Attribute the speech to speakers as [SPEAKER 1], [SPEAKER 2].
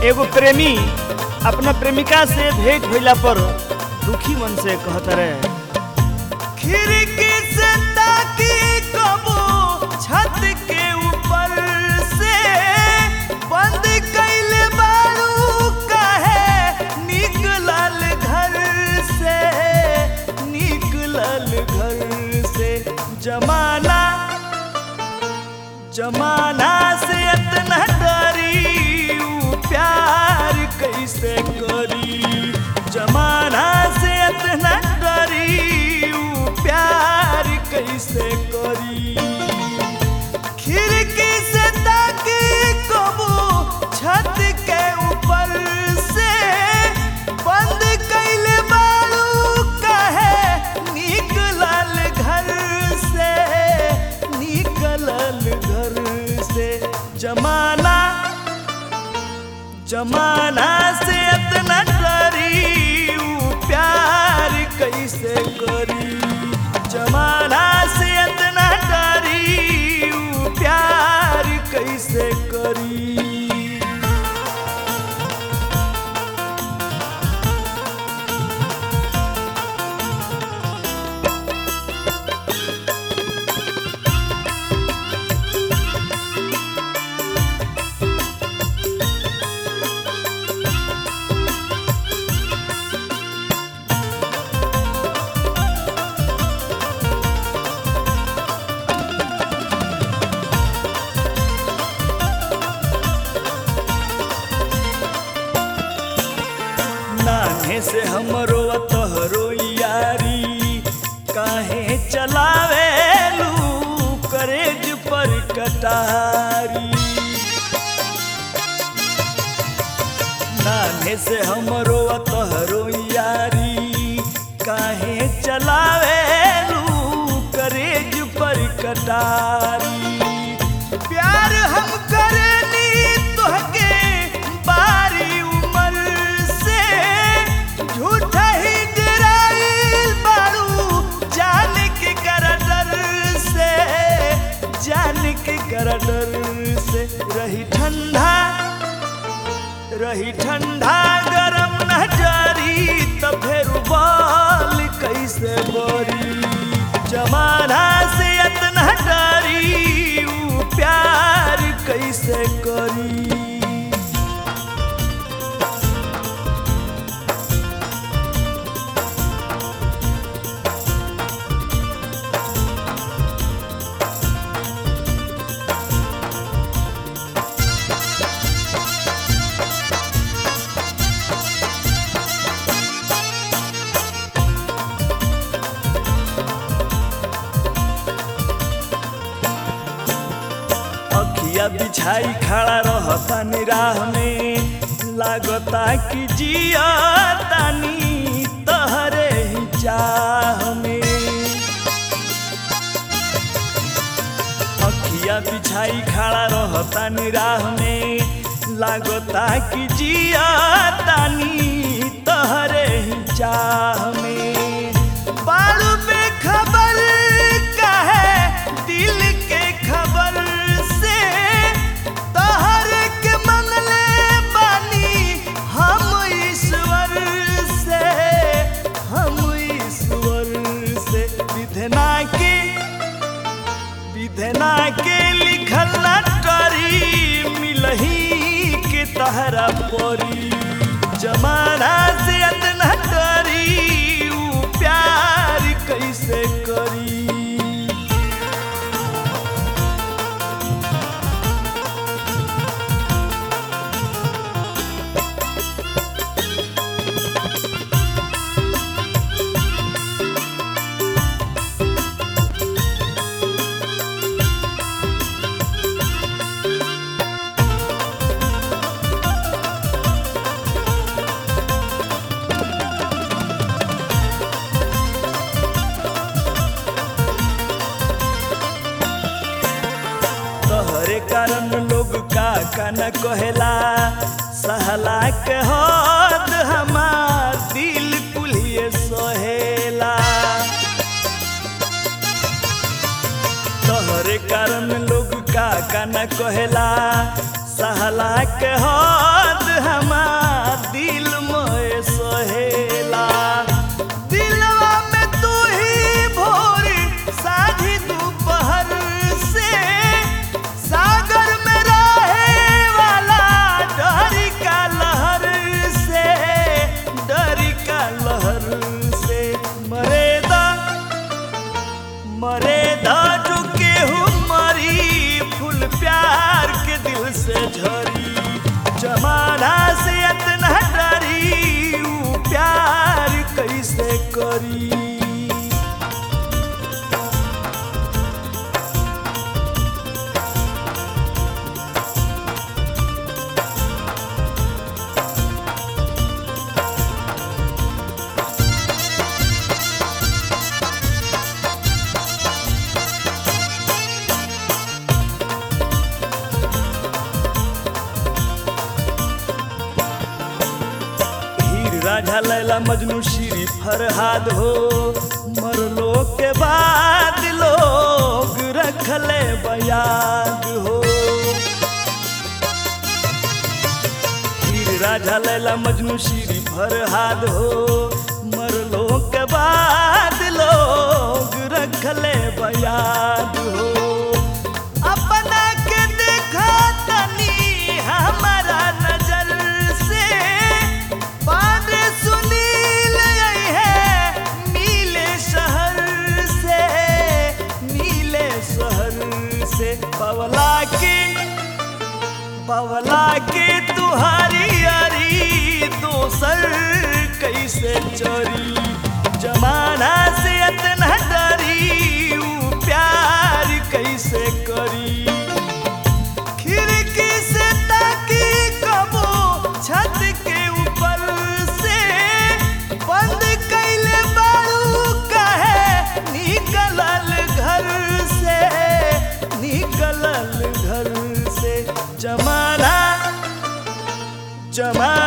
[SPEAKER 1] एगो प्रेमी अपना प्रेमिका से भेंट भइला पर दुखी मन से कहत रहे खिड़की से ताकी कबो छत के ऊपर से बंद कैले बारू काहे निकलल घर से निकलल घर से जमाना जमाना से इतना डरी ऊ प्यार कैसे करी जमाना से इतना डरी ऊ प्यार कैसे करी खिड़की से ताकी कबू छत के ऊपर से बंद कैले बारू काहे निकलल घर से निकलल घर से जमाना जमाना से इतना डरी ऊ प्यार कैसे करी जमाना से इतना डरी ऊ प्यार कैसे करी नाने से हमरो तोहरो यारी काहे चलावेलू करेज पर कटारी नाने से हमरो तोहरो यारी काहे चलावेलू करेज पर कटारी प्यार हम करेनी तोहके बारी उमर से झूठा ही डराइल बारू जान के कर डर से जान के कर डर से रही ठंडा रही ठंडा गरम न जारी तो फिर बाल कैसे बोरी जमाना से इतना डरी ऊ प्यार कैसे करी अखिया बिछाई खड़ा रहता निराह में लागता कि जिया तानी तहरे ही चाह में अखिया बिछाई खड़ा रहता निराह में लागता कि जिया तानी तहरे ही चाह में बालू पे खबर काहे दिल के खबर से तहर के मंगले बानी हम ईश्वर से हम ईश्वर से विधना के विधना के लिखल न करी मिलही के तहरा परी जमाना से इतना डरी ऊ प्यार कैसे करी तोहरे कारण लोग का का न कहेला सहला के हद हमार दिल कुलिए सहेला तोहरे कारण लोग का का न कहेला सहला के हद हम दिल में सहेला दिलवा में तू ही भोर साझी दोपहर से सागर में रहे वाला डरी का लहर से डरी का लहर से मरेदा मरे दाजू केहू मरी फूल प्यार के दिल से झरी जमाना से इतना डरी ऊ प्यार कैसे करी हीर राझा लैला मजनू श्री फरहाद हो मरलो के बाद लोग रखले बयाद हो हीर राझा लैला मजनू श्री फरहाद हो मरलो के बाद लोग रखले बयाद हो अपना के देखा तनी हमारा नजर से बारे सुनील यही है नीले शहर से नीले शहर से पवला के पवला के तुहारी यारी दोसर कैसे चोरी जमाना से इतना डरी ऊ प्यार कैसे करी खिड़की से ताकी कबो छत के ऊपर से बंद कैले बारू कहे निकलल घर से निकलल घर से जमाना जमाना